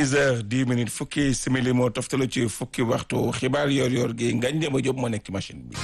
six heures dix minutes fukki simili moo toftalu ci fukki waxtu xibaar yor-yor gi ngañ dem a jóg moo nekk ci machine bi.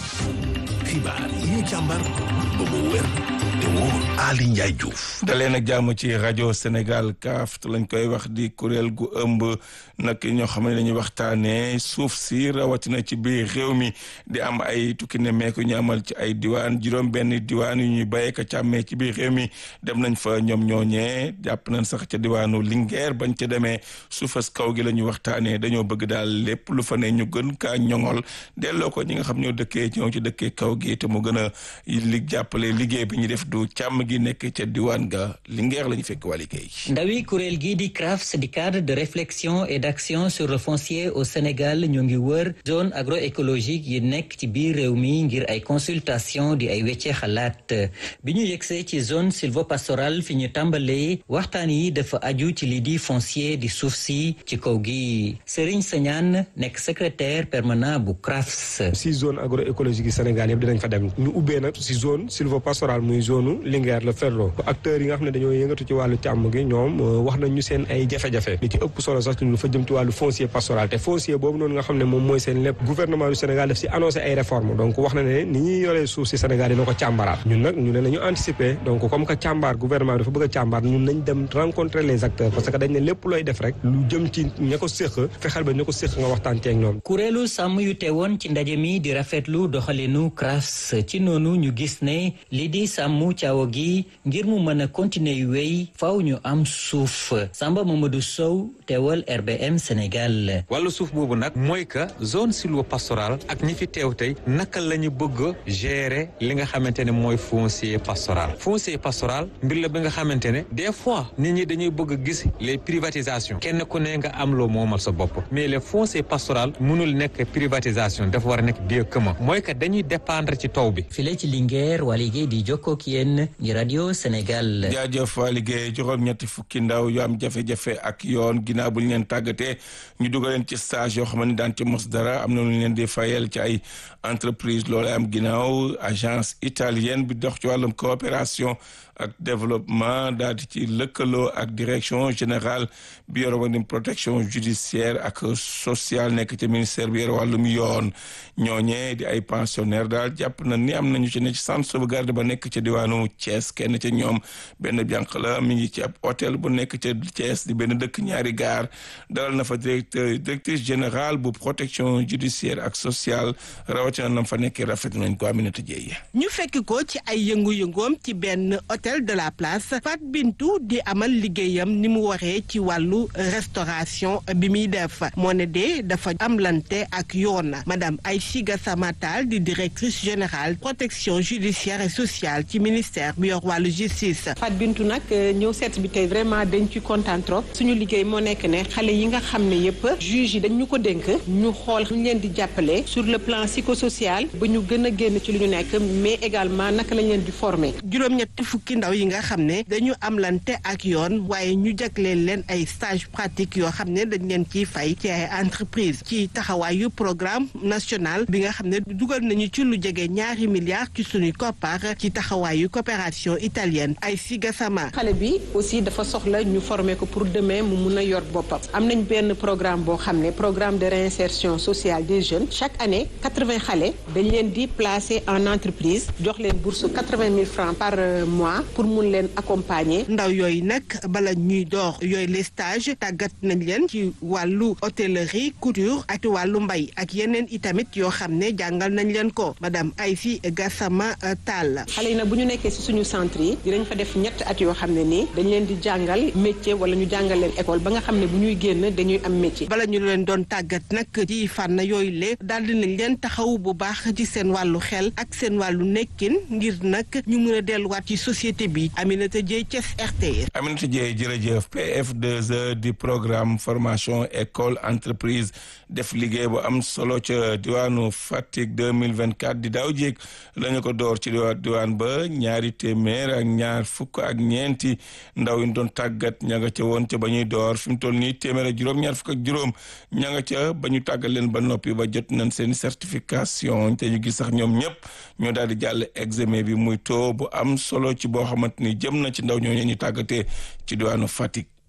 xibaar yi ñu càmbar ba mu wér te wóor Ali Ndiaye Diouf. dalee nag jàmm ci rajo Sénégal kaaf lañ koy wax di kuréel gu ëmb nag ñoo xam ne dañuy waxtaanee suuf si rawatina ci biir réew mi di am ay tukki ne meeku ñu amal ci ay diwaan juróom benn diwaan yu ñuy bàyyee ko càmmee ci biir réew mi dem nañ fa ñoom ñooñee jàpp nañ sax ca diwaanu Linguère bañ ca demee suufas kaw gi la ñu waxtaanee dañoo bëgg daal lépp lu fa ne ñu gën kaa ñoŋol delloo ko ñi nga xam ñoo dëkkee ñoo ci dëkkee kaw gi te mu gën a li jàppale liggéey bi ñu def du càmm gi nekk ca diwaan ga Linguère la ñu fekk waa liggéey. ndawi kuréel gi di CRAFS di cadre de réflexion et d'action sur le foncier au Sénégal ñoo ngi wër zone agroécologique yi nekk ci biir réew mi ngir ay consultation di ay weccee xalaat bi ñu yegsee ci zone sylvopastorale fi ñu tàmbalee waxtaan yi dafa aju ci li di foncier di suuf si ci kaw gi Serigne Sagnane nekk secrétaire permanent bu CRAFS. si zone agroécologique yi Sénégal yëpp dinañ fa dem ñu ubbee nag si zone sylvopastorale muy zone Linguère la Ferlo acteurs yi nga xam ne dañoo yëngatu ci wàllu càmm gi ñoom wax nañ ñu seen ay jafe-jafe li ci ëpp solo sax lu fa jëm ci wàllu foncier pastoral te foncier boobu noonu nga xam ne moom mooy seen lépp gouvernement du Sénégal daf si annoncé ay réformes donc wax na ne ni ñuy yoree suuf si Sénégal dina ko càmbaraat ñun nag ñu ne nañu anticiper donc comme que càmbar gouvernement bi dafa bëgg a càmbar ñun nañ dem rencontrer les acteurs parce que dañ ne lépp looy def rek lu jëm ci ña ko séq fexeel ba ña ko séq nga waxtaan ceeg ñoom kuréelu sàmm yu teewoon ci ndaje mi di rafetlu doxalinu CRAFS ci noonu ñu gis ne li di sàmm caawa gi ngir mu mën a continuer yu wéy faaw ñu am suuf Samba Mamadou Sow teewal RBM Sénégal. wàllu suuf boobu nag mooy que zone sylvopastorale ak ñi fi teew tey naka la ñu bëgg a gérer li nga xamante ne mooy foncier pastoral foncier pastoral mbir la bi nga xamante ne des fois nit ñi dañuy bëgg a gis les privatisations kenn ku ne nga am loo moomal sa bopp mais le foncier pastoral mënul nekk privatisation dafa war a nekk bien commun mooy que dañuy dépendre ci taw bi. file ci Linguère waa liggéey di jokkoo ak yéen ñi rajo Sénégal. jaajëf waa liggéey juróom ñetti fukki ndaw yu am jafe-jafe ak yoon ginnaaw bu ñu leen tàggatee ñu dugal leen ci stage yoo xam ne daan ci mos dara am na lu ñu leen di fayal ci ay entreprise loolu am ginnaaw agence italienne bi dox ci wàllum coopération ak développement daal di ci lëkkaloo ak direction générale bi yor wàllum protection judiciaire ak sociale nekk ci ministère bi yor wàllum yoon ñooñee di ay pensionnaire daal jàpp na ni am nañu ci ne ci centre sauvegarde ba nekk ca diwaanu Thiès kenn ca ñoom benn jànq la mi ngi ci ab hôtel bu nekk ca Thiès di benn dëkk ñaari gaar dalal na fa directeur directrice générale bu protection judiciaire ak sociale rawatina nam fa nekkee rafet nañ ko Aminata Dieye ñu fekk ko ci ay yëngu-yëngoom ci benn hôtel de la place Fat Bintou di amal liggéeyam ni mu waxee ci wàllu restauration bi muy def moo ne de dafa amlante ak yoon madame Aïchi Gassama Tall di directrice générale protection judiciaire et sociale ci ministère bi yor wàllu justice. Fat Bintou nag ñëw seet bi tey vraiment dañ ci kontaan trop suñu liggéey moo nekk ne xale yi nga xam ne yëpp juge yi dañ ñu ko dénk ñu xool ñu leen di jàppale sur le plan psychosocial ba ñu gën a génn ci lu ñu nekk mais également naka lañ leen di former. juróom-ñetti fukki ndaw yi nga xam ne dañu amlante ak yoon waaye ñu jagleel leen ay stage pratique yoo xam ne dañ leen ciy fay ci ay entreprise ci taxawaayu programme national bi nga xam ne dugal nañu ci lu jege ñaari milliards ci suñuy koppar ci taxawaayu coopération italienne ay si gasama xale bi aussi dafa soxla ñu former ko pour demain mu mun a yor boppam am nañ benn programme boo xam ne programme de réinsertion sociale des jeunes chaque année quatre-vingts xale dañ leen di placer en entreprise jox leen bourse quatre-vingt mille francs par mois pour mun leen accompagner. ndaw yooyu nag bala ñuy door yooyu les stages tàggat nañ leen ci wàllu hôtellerie couture ak wàllu mbay ak yeneen itamit yoo xam ne jàngal nañ leen ko madame Aïfi Gassama Tall. xale yi nag bu ñu nekkee ci suñu centre yi dinañ fa def ñett at yoo xam ne nii dañ leen di jàngal métier wala ñu jàngal leen école ba nga xam ne bu ñuy génn dañuy am métier. bala ñu leen doon tàggat nag ci fànn yooyu le daal dinañ leen taxaw bu baax ci seen wàllu xel ak seen wàllu nekkin ngir nag ñu mën a delluwaat ci société bi Aminata Dieye Thiès RTS. Aminata Dieye jërëjëf PF2E di programme formation école entreprise def liggéey bu am solo ca diwaanu Fatick 2024 di daaw jéeg la ñu ko door ci diwaan ba ñaari téeméer ak ñaar fukk ak ñeenti ndaw yi ñu doon tàggat ña nga ca woon ca ba ñuy door fi mu toll nii téeméer ak juróom ñaar fukk ak juróom ña nga ca ba ñu tàggat leen ba noppi ba jot nañ seen certification te ñu gis sax ñoom ñëpp ñoo daal di jàll examen bi muy taux bu am solo ci boo xamante ni jëm na ci ndaw ñooñu ñu tàggatee ci diwaanu Fatick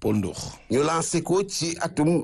Paul Ndour ñu lancé ko ci atum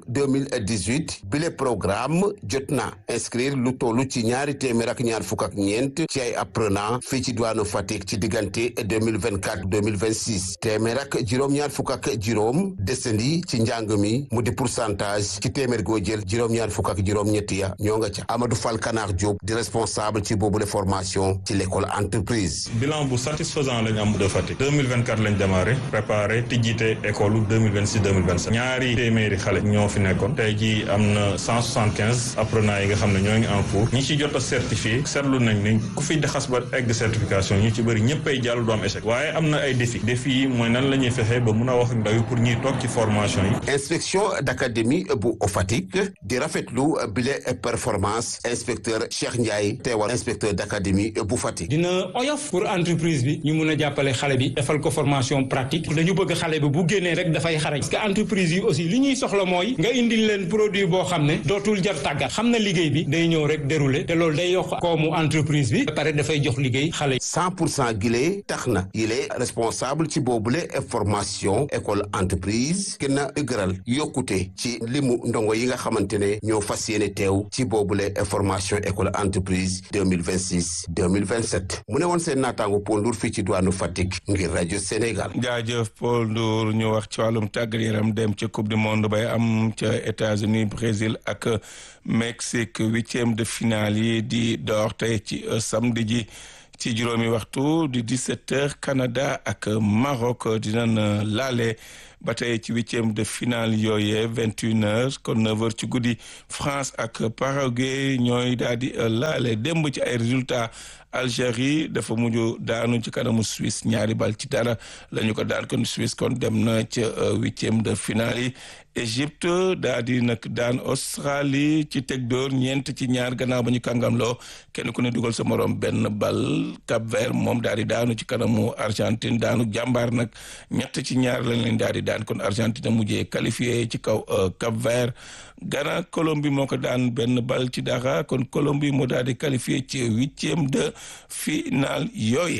2018 bile programme jot na inscrire lu tollu ci ñaari téeméer ak ñaar fukk ak ñeent ci ay apprenant fii ci diwaanu Fatick ci diggante 2024 2026 téeméer ak juróom-ñaar fukk ak juróom desandi ci njàng mi mu di pourcentage ci téeméer goo jël juróom-ñaar fukk ak juróom-ñetti ya ñoo nga ca Amadou Fall Kanar Diop di responsable ci boobule formation ci l'école entreprise. bilan bu satisfaisant lañ am de Fatick 2024 lañ démarré préparé tijjite école 2026 2027 ñaari téeméeri xale ñoo fi nekkoon tey jii am na 175 apprenants yi nga xam ne ñoo ngi en cours ñi ci jot a certifié seetlu nañ ne ku fi xas ba egg certification ñi ci bëri ñëpp ay jàll du am échec waaye am na ay défi défi yi mooy nan la ñuy fexee ba mun a wax ak ndaw yi pour ñuy toog ci formation yi. inspection d'académie bu Fatick di rafetlu bile performance inspecteur Cheikh Ndiaye teewal inspecteur d'académie bu Fatick. dina oyof pour entreprise bi ñu mun a jàppale xale bi defal ko formation pratique dañu bëgg xale bi bu génnee rek dafay xarañ parce que entreprise yi aussi li ñuy soxla mooy nga indil leen produit boo xam ne dootul jar tàggat xam na liggéey bi day ñëw rek dérouler te loolu day yokk koomu entreprise bi ba pare dafay jox liggéey xale yi. 100 pour cent gile tax na yile responsable ci boobule formation école entreprise gën a dëgëral yokkute ci limu ndongo yi nga xamante ne ñoo fas yéene teew ci boobule formation école entreprise 2026 2027 mu ne woon seen naataango Paul Ndour fii ci diwaanu Fatick ngir rajo Sénégal. jaajëf Paul Ndour ñu wax ci wàllum tàggat yaram dem ca coupe du monde bay am ca États-Unis Brésil ak Mexique huitième de finale yi di door tey ci samedi ji ci juróomi waxtu di 17 heures Canada ak Maroc dinañ laale ba tey ci huitième de finale yooyee vingt une heures kon neuf heures ci guddi France ak Paraguay ñooy daal di laale démb ci ay résultats Algérie dafa mujj daanu ci kanamu Suisse ñaari bal ci dara la ñu ko daan kon Suisse kon dem na ca huitième de finale yi Égypte daa di nag daan Australie ci teg dóor ñeent ci ñaar gannaaw ba ñu kàngamloo kenn ku ne dugal sa morom benn bal Cap Vert moom daal di daanu ci kanamu Argentine daanu jàmbaar nag ñett ci ñaar lañ leen daal di daan kon Argentine mujjee qualifié ci kaw Cap Vert Ghana Colombie moo ko daan benn bal ci dara kon Colombie moo daal di qualifié ci huitième de finale yooye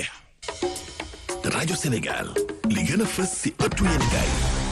rajo Sénégal li gën a fës si ëttu yéenekaay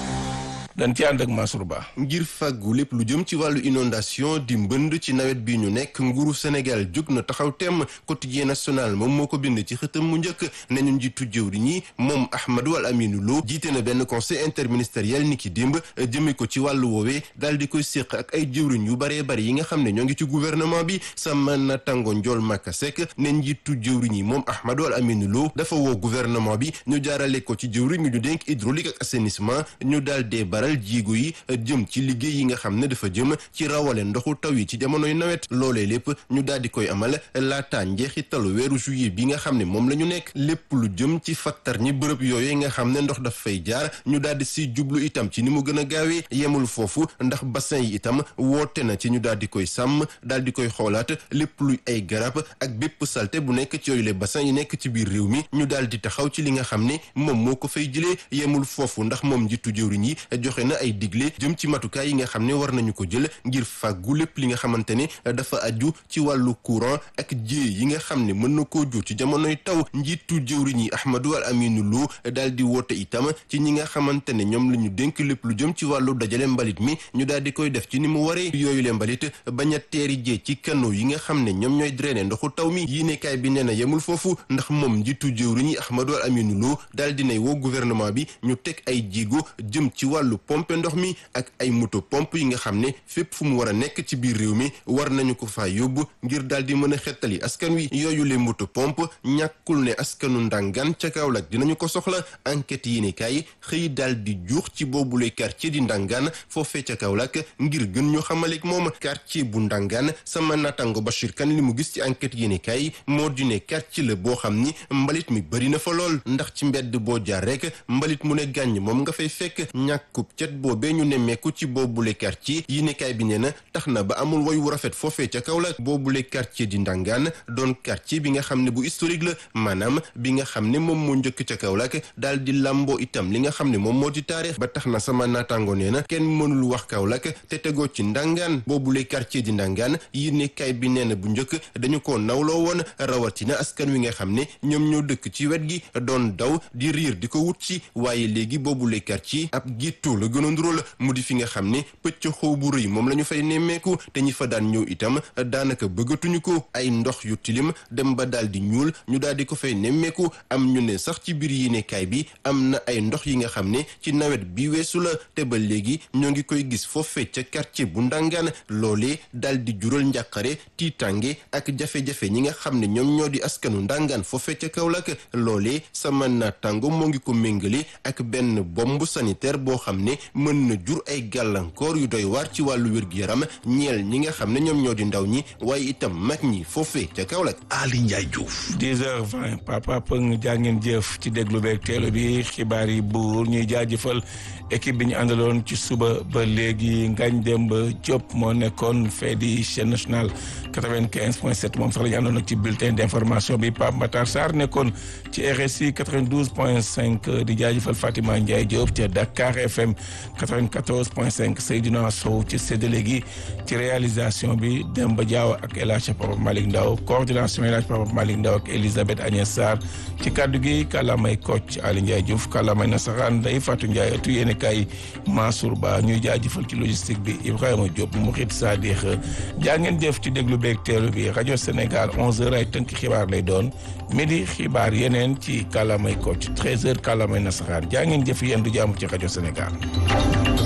dañ ci ànd ak Mansour Ba ngir fàggu lépp lu jëm ci wàllu inondation di mbënd ci nawet bi ñu nekk nguuru Sénégal jóg na taxaw temm quotidien national moom moo ko bind ci xëtam mu njëkk nañu njiitu jëwri ñi moom Ahmadou Al Aminou Lo jiite na benn conseil interministériel ni ki démb jëme ko ci wàllu woowee daal di koy séq ak ay jëwriñ yu baree bari yi nga xam ne ñoo ngi ci gouvernement bi sama natango njool Maka Seck ne njiitu jëwriñ yi moom Ahmadou Al Aminou Lo dafa woo gouvernement bi ñu jaarale ko ci jëwriñ ñu dénk hydraulique ak assainissement ñu daal dee baral jiigu yi jëm ci liggéey yi nga xam ne dafa jëm ci rawale ndoxu taw yi ci jamonoy nawet loolee lépp ñu daal di koy amal laataa njeexitalu weeru juillet bi nga xam ne moom la ñu nekk lépp lu jëm ci fattar ñi bërëb yooyu nga xam ne ndox daf fay jaar ñu daal di si jublu itam ci ni mu gën a gaawee yemul foofu ndax bassin yi itam woote na ci ñu daal di koy sàmm daal di koy xoolaat lépp luy ay garab ak bépp salte bu nekk ci yooyu les bassins yi nekk ci biir réew mi ñu daal di taxaw ci li nga xam ne moom moo ko fay jëlee yemul foofu ndax moom njiitu jëwriñ yi joxe na ay digle jëm ci matukaay yi nga xam ne war nañu ko jël ngir fàggu lépp li nga xamante ne dafa aju ci wàllu courant ak jiyee yi nga xam ne mën na koo jur ci jamonoy taw njiitu jëwriñ yi Ahmadou Al Aminou Lo daal di woote itam ci ñi nga xamante ne ñoom la ñu dénk lépp lu jëm ci wàllu dajale mbalit mi ñu daal di koy def ci ni mu waree yooyu le mbalit bañ a teeri jee ci canaux yi nga xam ne ñoom ñooy drainer ndoxu taw mi yéenekaay bi nee na yemul foofu ndax moom njiitu jëwriñ yi Ahmadou Al Aminou Lo daal di nay woo gouvernement bi ñu teg ay jéego jëm ci wàllu pompe ndox mi ak ay moto pompe yi nga xam ne fépp fu mu war a nekk ci biir réew mi war nañu ko faa yóbbu ngir daal di mën a xettali askan wi yooyu le moto pompe ñàkkul ne askanu ndàngaan ca Kaolack dinañu ko soxla enquête yi ne kaay xëy daal di juux ci boobule quartier di ndàngaan foofee ca Kaolack ngir gën ñu xamaleek moom quartier bu ndàngaan sama natango Bachir Kane li mu gis ci enquête yi ne kaay moo di ne quartier la boo xam ni mbalit mi bëri na fa lool ndax ci mbedd boo jaar rek mbalit mu ne gàññ moom nga fay fekk ñàkkub cet boobee ñu nemmeeku ci boobule quartier yi nekkaay bi nee na tax na ba amul woy wu rafet foofee ca Kaolack boobule quartier di Ndangaan doon quartier bi nga xam ne bu historique la maanaam bi nga xam ne moom moo njëkk ca Kaolack daal di làmboo itam li nga xam ne moom moo di taarix ba tax na sama naataango nee na kenn mënul wax Kaolack te tegoo ci Ndangaan boobule quartier di Ndangaan yi nekkaay bi nee na bu njëkk dañu ko nawloo woon rawatina askan wi nga xam ne ñoom ñoo dëkk ci wet gi doon daw di riir di ko wut ci waaye léegi boobule quartier ab gittu la la gën a ndural mu di fi nga xam ne pëcc xaw bu rëy moom la ñu fay nemmeeku te ñi fa daan ñëw itam daanaka bëggatuñu ko ay ndox yu tilim dem ba daal di ñuul ñu daal di ko fay nemmeeku am ñu ne sax ci biir yéenekaay bi am na ay ndox yi nga xam ne ci nawet bi weesu la te ba léegi ñoo ngi koy gis foofee ca quartier bu ndangaan loolee daal di jural njàqare tiitange ak jafe-jafe ñi nga xam ne ñoom ñoo di askanu ndangaan foofee ca Kaolack loolee sama naataango moo ngi ko méngale ak benn bombe sanitaire boo xam ne mën na jur ay gàllankoor yu doy waar ci wàllu wér-gu-yaram ñeel ñi nga xam ne ñoom ñoo di ndaw ñi waaye itam mag ñi foofee ca Kaolack. Ali Ndiaye Diouf. 10h20 papa Pëng jaa ngeen jëf ci déglu beeg teelu bi xibaar yi buur ñuy jaajëfal équipe bi ñu àndaloon ci suba ba léegi Ngagne Demba Diop moo nekkoon fee di chaîne nationale 95 point 7 moom sax la ñu àndoon ak ci bulletin d' information bi Pape Matar Sarr nekkoon ci RSI 92 point 5 di jaajëfal Fatima Ndiaye Diop ca Dakar FM 94 point 5 Seydina Sow ci séddale gi ci réalisation bi Demba Diaw ak El Hadj Papa Malick Ndaw coordination El Hadj Papa Malick Ndaw ak Elisabeth Agnès Sarr ci kaddu gi kàllaamay Kocc Ali Ndiaye Diouf kàllaamay nasaraan Ndeye Fatou Ndiaye ëttu yéene kay Mansour Ba ñuy jaajëfal ci logistique bi Ibrahima Diop Mourid Sadikh jaa ngeen jëf ci déglu beeg teelu bi rajo Sénégal 11h ay tënk xibaar lay doon midi xibaar yeneen ci kàllaamay Kocc 13h kàllaamay nasaraan jaa ngeen jëf yéen du jàmm ci rajo Sénégal.